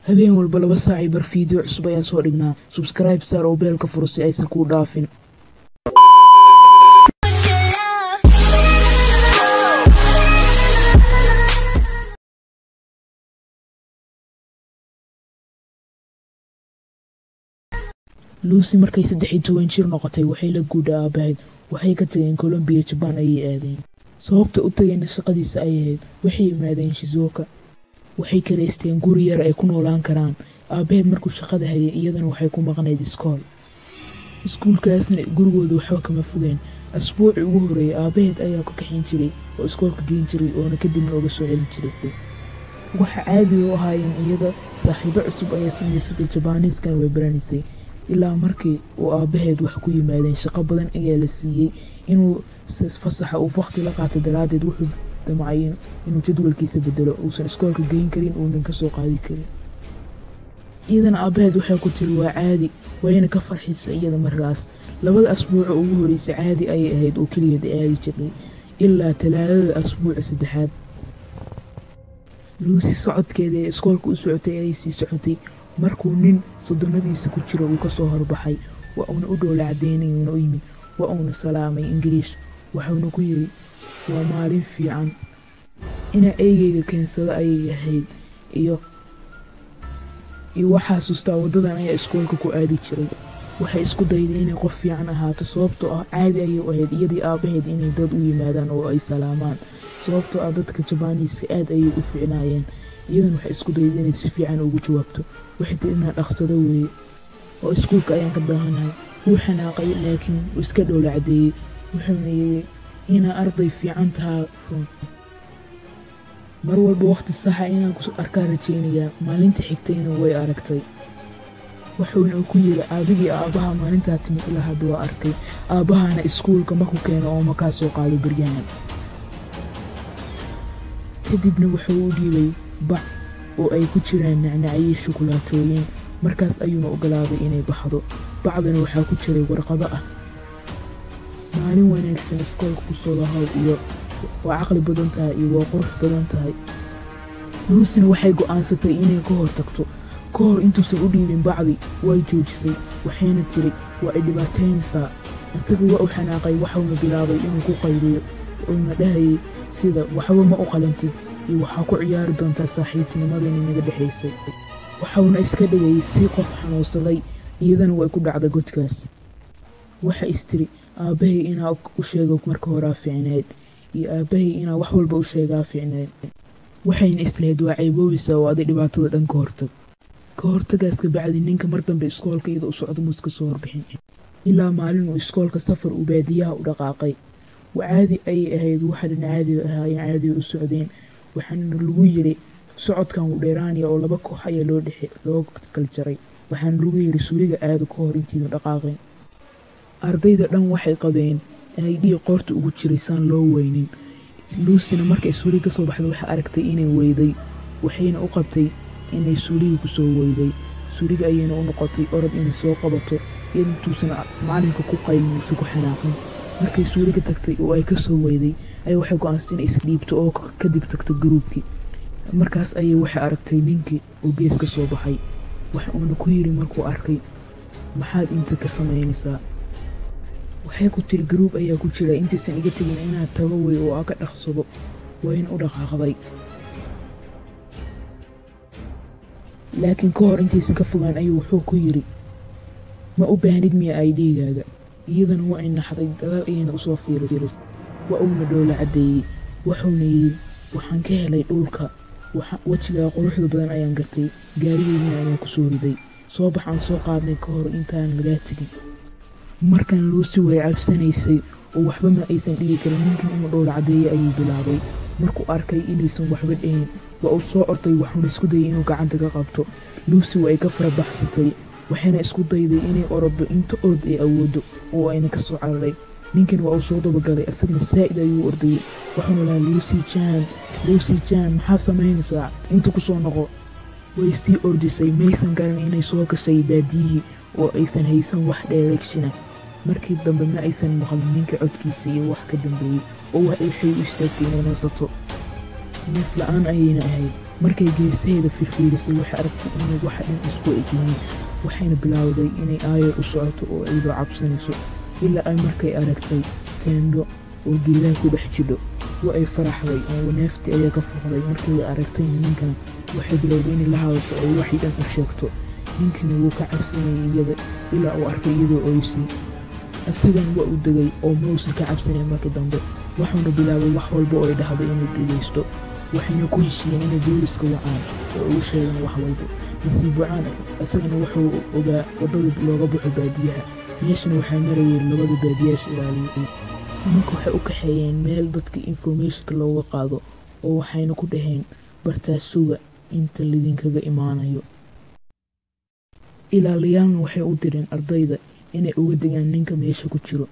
habeen walba laba saacii bar fiideo cusub ayaan soo dhignaa subscribe saar oo beelka furo si aysan kuu dhaafin lucy markay saddex iyo toban jir noqotay waxay la guudha aabahayd waxay ka tageen colombiya jabaan ayay aadeen sababta u tageenna shaqadiisa ay ahayd waxay yimaadeen shizuoka waxay karaysteen guri yar ay ku noolaan karaan aabaheed markuu shaqada hayay iyadana waxay ku maqnayd iskool iskuulkaasna gurigooda waxba kama fogeen asbuucii ugu horeeyay aabaheed ayaa ka kaxin jiray oo iskoolka geen jiray oona kadibna uga soo celin jiray waxa caadiga u ahaayeen iyada saaxiibo cusub ayaa samaysatay jabaaniiskana way baranaysay ilaa markii uu aabaheed wax ku yimaadeen shaqo badan ayaa la siiyey inuu fasaxa uu wakti la qaato daraaddeed wuxuu damcay inuu jadwalkiisa bedelo uusan iskoolka geyn karin uunan kasoo qaadi karin iyadana aabaheed waxay ku tiri waa caadi wayna ka farxisa iyada markaas labada asbuuco ugu horreysay caadi ayay ahayd oo keligeed aadi jirnay ilaa talaadada asbuuca saddexaad luusi socodkeeda ee iskoolka u socotay ayay sii socotay markuu nin soddonadiisa ku jiro uu kasoo horbaxay waa uuna u dhowla cadeynay uuna u yimid waa uuna salaamay ingiriis waxuuna ku yiri waa maalin fiican inaa eygeyga keensado ayay ahayd iyo iyo waxaa xasuustaa waddadan ayaa iskoolka ku aadi jiray waxay isku dayday inay qof fiican ahaato sababtoo ah caadi ayay u ahayd iyadii aabaheed inay dad u yimaadaan oo ay salaamaan sababtoo ah dadka jabaaniiska aad ayay u ficnaayeen iyadan waxay isku dayday inay si fiican ugu jawaabto waxay tiri inaa dhaqsado weeye oo iskuulka ayaan ka daahanahay wuu xanaaqay laakiin wuu iska dhowla cadeeyey wuxuuna yiri inaa arday fiican tahaa run mar walba waqti saxa inaan ku arkaa rajaynayaa maalinta xigtayna way aragtay wuxuuna ku yiri aabigii aabbaha maalintaa timid ilaa hadda waa arkay aabbahana iskuulka maku keeno oo makaa soo qaado beryahan kadibna wuxuu u dhiibay bac oo ay ku jiraan nacnacyo shukulaatooyin markaas ayuuna ogolaaday inay baxdo bacdana waxaa ku jiray warqado ah maalin wanaagsan iskoolka kusoo lahow iyo waa caqli badan tahay iyo waa qurux badan tahay luusina waxay go'aansatay inay ka hor tagto ka hor intuusan u dhiibin bacdi way joojisay waxayna tiri waa ay dhibaataynaysaa isaga waa u xanaaqay waxauna bilaabay inuu ku qayliyo uuna dhahayay sida waxba ma u qalantid iyo waxaa ku ciyaari doontaa saaxiibtinimadayna naga dhexaysay waxauna iska dhigayay si qof xanuunsaday iyadana way ku dhacday godkaas waxa istiri aabbahay inaa u sheego marka horaa fiicneed iyo aabbahay inaa wax walba u sheegaa fiicneed waxayna islahayd waa ceyboobaysaa oo aday dhibaatada dhan ka hortag ka hortagaas kabacdi ninka mar dambe iskoolka iyada u socdo muus ka soo horbixin ilaa maalin uu iskoolka safar uu baadiyaha u dhaqaaqay caadi ayay ahayd waxa dhan caadi ahaayeen caadi u socdeen waxaana lagu yiri socodkan wuu dheeraanaya oo laba koox ayaa loo dhexe loo kala jaray waxaana lagu yiri suuliga aada ka hor intiina dhaqaaqeen ardayda dhan waxay qabeen inay dhiig qoorta ugu jiray saan loo weynin luusina markay suuliga kasoo baxday waxay aragtay inay weyday waxayna u qabtay inay suuliga kusoo weyday suuliga ayayna u noqotay orod inay soo qabato intuusan macalinka ku qaylin uusa ku xanaaqin markay suuliga tagtay oo ay kasoo weyday ayaa waxay go-aansatay inay isdhiibto oo kadib tagto garuubkii markaas ayay waxay aragtay ninkii oo gees ka soo baxay wax uuna ku yiri markuu arkay maxaad inta ka samaynaysaa waxay ku tiri garuub ayaa ku jira intaysan iga tegin inaad tago wey oo aa ka dhaqsado wayna u dhaqaaqday laakiin ka hor intaysan ka fogaan ayuu wuxuu ku yiri ma u baahnid miya ay dhiigaaga iyadana waa ay naxday gadaal ayayna usoo fiirisay waa uuna dhowla caddeeyey wuxuuna yidhi waxaan ka helay dhulka wejigaa quruxda badan ayaan gartay gaarigeydina ayaan ku soo riday soo baxaan soo qaadnay ka hor intaan lagaa tegin markan luusi way cabsanaysay oo waxba ma aysan dhigi karin ninkan inuu dhowla caddeeyey ayuu bilaabay markuu arkay inaysan waxba dhahin waa uu soo orday waxuuna isku dayay inuu gacanta ka qabto luusi waa ay ka fara baxsatay waxayna isku dayday inay oroddo inta orod ay awoodo oo ayna ka soo cararay ninkan waa uu soo dabagalay asagna saa'id ayuu ordayay waxuuna lahaa luusi jaan luusi jaan maxaa samaynaysaa inta ku soo noqo way sii ordisay maysan garan inay soo gashay baadiyihii oo aysan haysan wax dheereegshina markii dambe ma aysan maqlin ninka codkiisa iyo wax ka dambeeyey oo waxay u istaagtay inay nasato neef la-aan ayayna ahayd markay geesaheeda firfiirisay waxay aragtay inay waxa dhan isku egyihiin waxayna bilaawday inay aayar u socoto oo iyadoo cabsanayso ilaa ay markay aragtay teendho oo geedaha ku dhex jidho wa ay faraxday oo neeftii ayaa ka fuqday markay aragtay ninkan waxay bilowday inay la hadasho oo waxay dhan u sheegto ninkina wuu ka cabsanayay iyada ilaa uu arkay iyadoo oysay isagan waa u degay oo mausan ka cabsanay markii dambe waxuuna bilaabay wax walba oo ay dhahdo inuu dhegaysto waxayna ku heshiiyeen inay booliska wacaan oo ugu sheegaan wax walba nasiib wacaan isagana wuxuu ogaa waddada looga baxo baadiyaha meeshana waxaa marayay labada baadiyaasha ilaaliyay ninka waxay u kaxeeyeen meel dadka informationka looga qaado oo waxayna ku dhaheen bartaa suga inta lidinkaga imaanayo ilaaliyaalna waxay u direen ardayda inay uga degaan ninka meesha ku jiro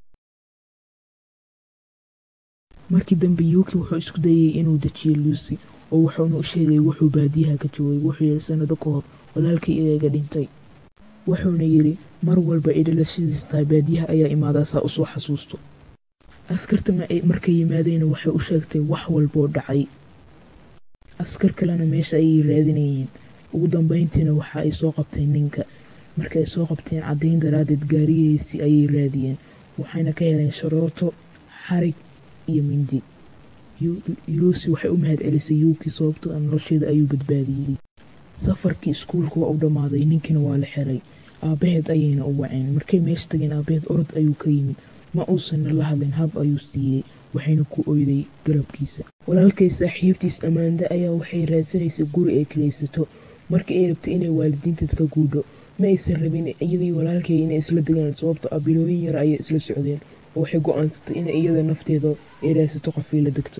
markii dambe yuuki wuxuu isku dayay inuu dejiyo luusi oo wuxuuna u sheegay wuxuu baadiyaha ka joogay wuxuu yidhi sannado ka hor walaalkii iyaga dhintay wuxuuna yidhi mar walba ay dhalashadiis tahay baadiyaha ayaa imaadaa saa usoo xasuusto askarta markay yimaadeenna waxay u sheegtay wax walboo dhacay askar kalena meesha ayay raadinayeen ugu dambayntiina waxa ay soo qabteen ninka marka ay soo qabteen caddayn daraaddeed gaarigiisii ayay raadiyeen waxayna ka heleen sharooto xarig iyo mindi luusi waxay u mahad celisay yuuki sababtoo a nolosheeda ayuu badbaadiyey safarkii iskuulka waa u dhammaaday ninkiina waa la xiray aabbaheed ayayna u waceen markay meesha tageen aabbaheed orod ayuu ka yimid ma uusanna la hadlin hab ayuu siiyey waxayna ku oyday garabkiisa walaalkay saaxiibtiis ammaanda ayaa waxay raadsanaysay guri ay kalaysato markii ay rabtay inay waalidiinteed ka guudho ma aysan rabin iyadii walaalkay inay isla degaan sababto ah bilooyin yar ayay isla socdeen oo waxay go-aansatay in iyada nafteeda ay raadsato qofii la degto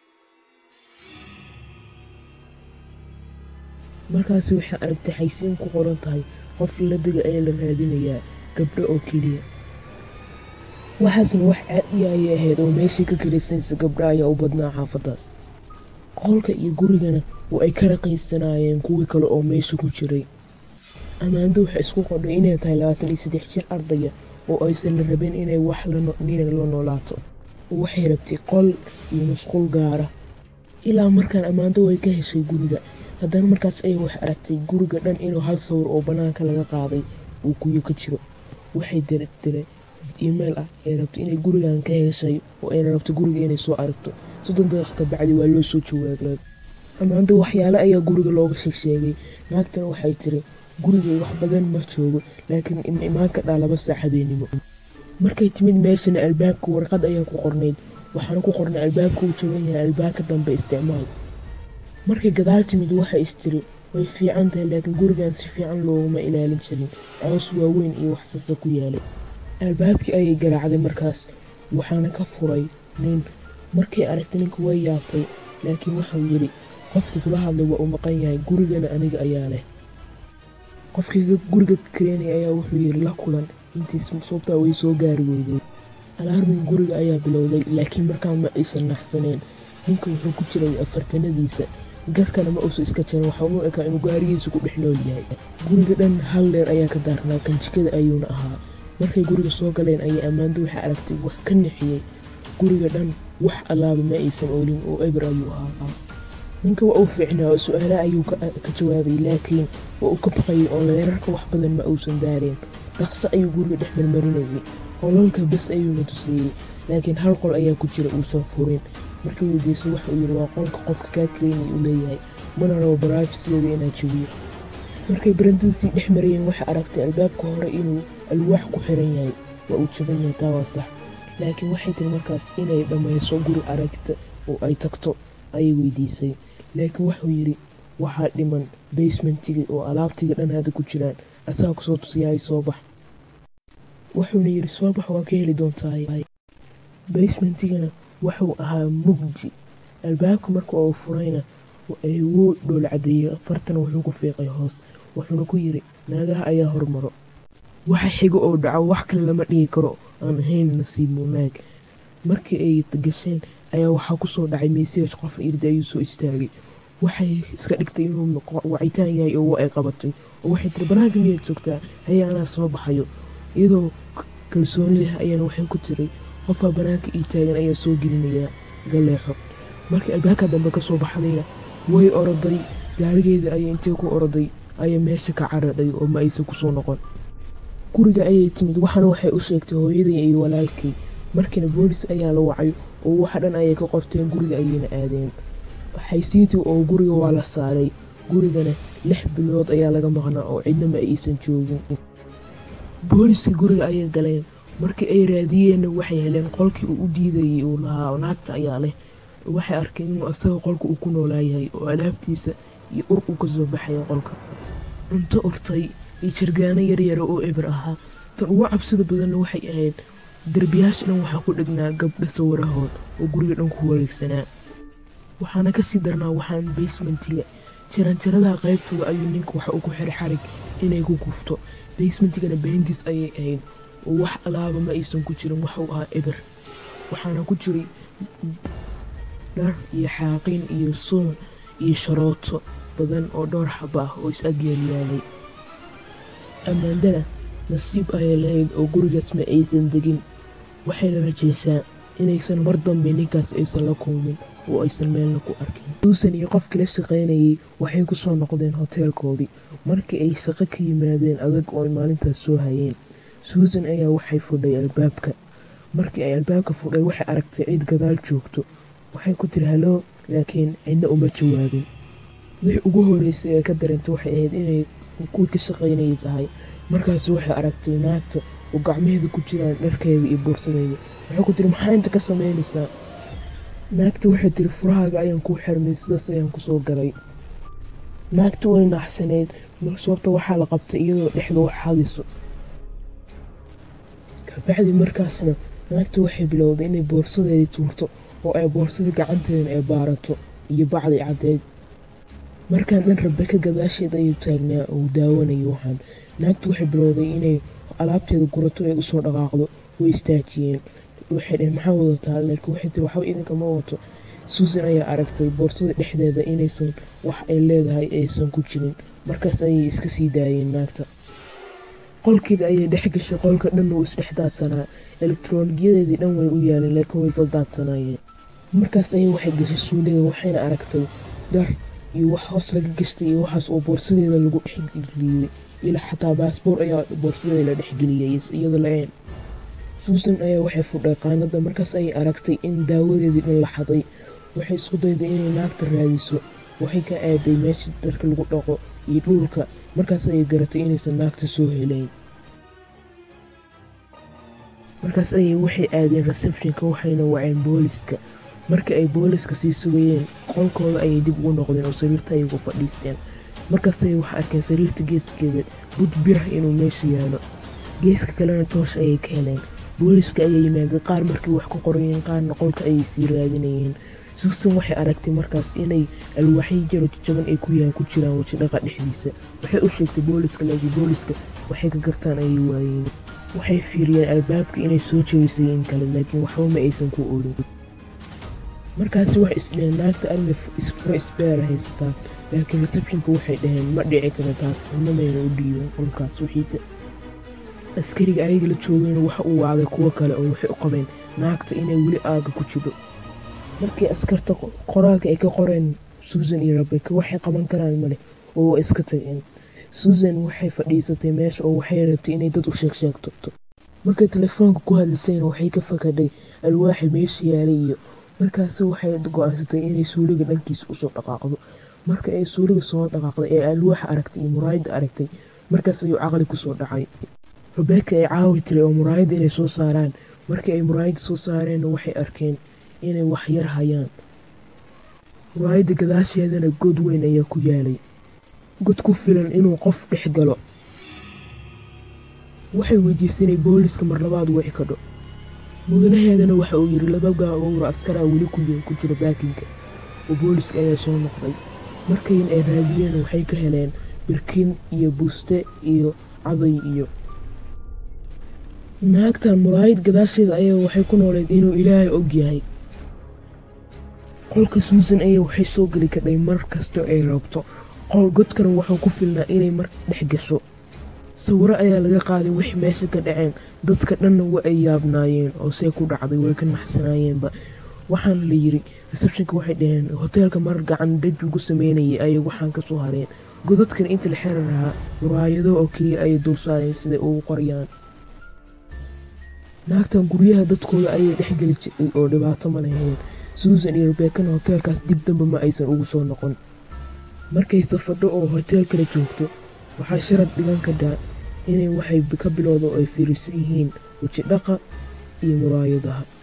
markaasi waxay aragtay xaysiin ku qoran tahay qof la dega ayaa la raadinayaa gabdho oo keliya waxaasna wax caadiya ayay ahayd oo meeshii ka kelisanaysa gabdho ayaa u badnaa xaafadaas qolka iyo gurigana oo ay ka raqiysanaayeen kuwii kale oo meesha ku jiray ammaando waxay isku qodhay inay tahay labaatan iyo saddex jir ardaya oo aysan la rabin inay wax nina la noolaato oo waxay rabtay qol iyo musquul gaara ilaa markaan ammaando way ka heshay guriga haddana markaas ayay wax aragtay guriga dhan inuu hal sawir oo bannaanka laga qaaday uu kuyo ka jiro waxay dirdiray email ah ay rabto inay gurigan ka heshay oo ayna rabto guriga inay soo aragto soddon daqiiqa bacdi waa loo soo jawaabay ammaando waxyaale ayaa guriga looga sheegsheegay naagtana waxay tiri gurigay wax badan ma joogo laakiin ima imaan ka dhaa laba saac habeenimo markay timid meeshana albaabka warqad ayaa ku qornayd waxaana ku qornay albaabka uu joogan yahay albaabka dambe isticmaal markay gadaal timid waxay istiri way fiican tahay laakiin gurigan si fiican looguma ilaalin jirin coos waaweyn iyo waxsasa ku yaalay albaabkii ayay garaacday markaas waxaana ka furay nin markay aragtay ninka way yaabtay laakiin wuxuu yidhi qofka kula hadlay waa uu maqan yahay gurigana aniga ayaa leh qofkii guriga kareenaya ayaa wuxuu yidhi la kulan intiis sababtaa way soo gaari weyday alaarmiga guriga ayaa bilowday laakiin markaa ma aysan naxsaneen ninka wuxuu ku jiray afartanadiisa garkana ma uusan iska jarin waxaa u ekaa inuu gaarigiisa ku dhex nool yahay guriga dhan hal dheer ayaa ka daarnaa kanjikada ayuuna ahaa markay guriga soo galeen ayay ammaando waxay aragtay wax ka nixiyey guriga dhan wax allaaba ma aysan oolin oo eber ayuu ahaa ninka waa uu fiicnaa oo su-aala ayuu ka jawaabay laakiin waa uu ka baqayay oo leerarka wax badan ma uusan daareen dhaqso ayuu guriga dhex marmarinayay qolalka bes ayuuna tuseeyey laakiin hal qol ayaa ku jira uusan furin markii weydiiso waxa uu yidhi waa qolka qofka kaa kaleynay uu leeyahay mana rabo baraafiseeda inaa jabiyo markay barandadiisii dhex marayeen waxay aragtay albaabka hore inuu alwaax ku xiran yahay waa uu jaban yahay taa waa sax laakiin waxay tiri markaas inay dhammayso guri aragta oo ay tagto ayay weydiisay laakiin wuxuu yidhi waxaa dhiman basementiga oo alaabtiga dhan hadda ku jiraan asaga kusoo tusiyahay soo bax wuxuuna yidhi soo bax waa ka heli doontaa basementigana wuxuu ahaa mugdi albaabka marka uu furayna wuu dhool cadeeyey fartana wuxuu ku fiiqay hoos wuxuuna ku yidhi naagaha ayaa hormaro waxa xigo oo dhaco wax kale lama dhigi karo aan ahayn nasiib munaag markii ay gasheen ayaa waxaa kusoo dhacay meseej qof irda ayuu soo istaagay waxay iska dhigtay inuu wacitaan yahay oo ay qabatay oo waxay tiri banaanka miyaad joogtaa haye anaa soo baxayo iyadoo kalsooni leh ayaana waxay ku tiray qofaa banaanka ii taagan ayaa soo gelinayaa galeexo markii albaabka dambe kasoo baxdayna way oroday gaarigeeda ayay intay ku oroday ayay meesha ka caradhay oo ma aysan kusoo noqon guriga ayay timid waxaana waxay u sheegtay hooyaday iyo walaalkay markiina boolis ayaa la wacay oo waxa dhan ayay ka qorteen guriga ayayna aadeen xaysiintii oo guriga waa la saaray gurigana lix bilood ayaa laga maqnaa oo cidna ma aysan joogin booliska guriga ayay galeen markii ay raadiyeenna waxay heleen qolkii uu u diidayay uu lahaa naagta ayaa leh waxay arkeen inuu asaga qolka uu ku noolaayahay oo alaabtiisa iyo ur uu kasoo baxaya qolka cunto urtay iyo jargaano yaryara oo eber ahaa tan ugu cabsida badanna waxay ahayd derbiyaasha dhan waxaa ku dhegnaa gabdha sawirahood oo guriga dhan ku wareegsanaa waxaana kasii darnaa waxaan basementiga jaranjaradaha qaybtooda ayuu ninka waxa uu ku xiray xarig inay ku gufto basementigana beendiis ayay ahayd oo wax alaaba ma aysan ku jirin waxuu ahaa eber waxaana ku jiray dhar iyo xaaqin iyo suun iyo sharooto badan oo dhowr xaba ah oo is agyeelyaalay ammaandana nasiib ayay lahayd oo gurigaas ma aysan degin waxayna rajaysaa inaysan mar dambe ninkaas aysan la kulmin oo aysan meelna ku arkin suusan iyo qofkii la shaqaynayay waxay ku soo noqdeen hoteelkoodii markii ay shaqo ka yimaadeen adag oo ay maalintaas soo hayeen suusan ayaa waxay fudhay albaabka markii ay albaabka fudhay waxay aragtay cid gadaal joogto waxay ku tiri haloo laakiin cidna uma jawaabin wixii ugu horeysay ee ka dareentay waxay ahayd inay kuwii ka shaqaynayay tahay markaas waxay aragtay naagta oo gacmaheeda ku jiraan dharkeeda iyo buursadeeda waxay ku tiri maxaa inta ka samaynaysaa naagta waxay tiri furahaaga ayaan kuu xirmay sidaas ayaan kusoo galay naagta way naaxsaneyd sababta waxaa la qabtay iyadoo dhexda wax hadiso kabacdi markaasna naagta waxay bilowday inay boorsadeedii tuurto oo ay boorsadii gacanteedana ay baarato iyo bacdi caddeed markaan dhan rabeka gadaasheed ayuu taagnaa oo daawanayay waxaan naagtu waxay bilowday inay alaabteeda gurato ay usoo dhaqaaqdo way istaajiyeen waxay dheheen maxaa wadataa laakiin waxay tiri waxba idinkama wato suusan ayaa aragtay boorsada dhexdeeda inaysan wax ay leedahay aysan ku jirin markaas ayay iska sii daayeen naagta qolkeeda ayay dhex gashay qolka dhan uu isdhex daadsanaa elektroonigiyadeedii dhan way u yaaleen laakiin way daldaadsanaayeen markaas ayay waxay gashay suuliga waxayna aragtay dhar iyo wax hoos laga gashtay iyo waxaas oo boorsadeeda lagu dhexgeliyey ilaa xataa baasboor ayaa boorsadeeda la dhexgeliyay iyada la-een suusan ayaa waxay fudhay qaanada markaas ayay aragtay in daawadeedii dhan la xaday waxay isku dayday inay naagta raadiso waxay ka aaday meesha dharka lagu dhaqo iyo dhulka markaas ayay garatay inaysan naagta soo helayn markaas ayay waxay aadeen receptionka waxayna waceen booliska markii ay booliska sii sugayeen qolkooda ayay dib ugu noqdeen oo sariirta ay ugu fadhiisteen markaas ayay waxay arkeen sariirta geeskeeda bud birah inuu meesha yaalo geeska kalena toosh ayay ka heleen booliska ayaa yimaadeen qaar markay wax ku qorayeen qaarna qolka ayay sii raadinayeen suusan waxay aragtay markaas inay alwaaxyo jaro jajaban ay ku yahan ku jiraan waji dhaqa dhexdiisa waxay u sheegtay booliska laakiin booliska waxay ka gartaan ayay waayeen waxay fiiriyeen albaabka inay soo jeeysay in kale laakiin waxba ma aysan ku oolin markaasi waxay isdheheen naagta alle isfuro isbeera haysataa laakiin receptionka waxay dhaheen ma dhici karo taas inamayna u dhiiban qolkaas wixiisa askariga ayaga la joogayna waxa uu wacday kuwo kale oo waxay u qabeen naagta inay weli aaga ku jiro markii askarta qoraalka ay ka qoreen suusan iyo rabeka waxay qaban karaan male oo waa iska tageen suusan waxay fadhiisatay meesha oo waxay rabtay inay dad u sheeg sheegto markay telefoonka ku hadlisayna waxay ka fakadhay alwaaxi meesha yaalay iyo markaasi waxay go-aansatay inay suuliga dhankiisa usoo dhaqaaqdo marka ay suuliga soo dhaqaaqday ee alwaaxa aragtay iyo muraayadda aragtay markaas ayuu caqli kusoo dhacay rabeka ay caawi tiray oo muraayadda inay soo saaraan markii ay muraayadda soo saareenna waxay arkeen inay wax yar hayaan muraayadda gadaasheedana god weyn ayaa ku yaalay god ku filan inuu qof dhex galo waxay weydiisay inay booliska mar labaad wici kadho mudanaheedana waxa uu yidhi laba gaawowra askaraa weli ku jira baakinka oo booliska ayaa soo noqday markayn ay raadiyeen waxay ka heleen birkin iyo buste iyo caday iyo naagtan muraayad gadaasheeda ayaa waxay ku nooleed inuu ilaahay og yahay qolka suusan ayaa waxay soo geli kadhay mar kastoo ay rabto qol godkana wuxuu ku filnaa inay mar dhex gasho sawiro ayaa laga qaaday wix meesha ka dhaceen dadka dhanna wa ay yaabnaayeen oo see ku dhacday way ka naxsanaayeenba waxaana la yiri receptionka waxay dhaheen hoteelka marar gacan dhaj ugu sameynayay ayay waxaan kasoo hareen godadkan inta la xiri lahaa muraayado oo keliya ayay dulsaareen siday ugu qoriyaan naagtan guryaha dadkooda ayay dhexgeli jiray oo dhibaato ma lahayn suusan iyo rebekana hoteelkaas dib damba ma aysan ugu soo noqon markay safadho oo hoteel kala joogto waxaa sharad dhigan kadhaa inay waxay ka bilowda oo ay fiirisan yihiin weji dhaqa iyo muraayadaha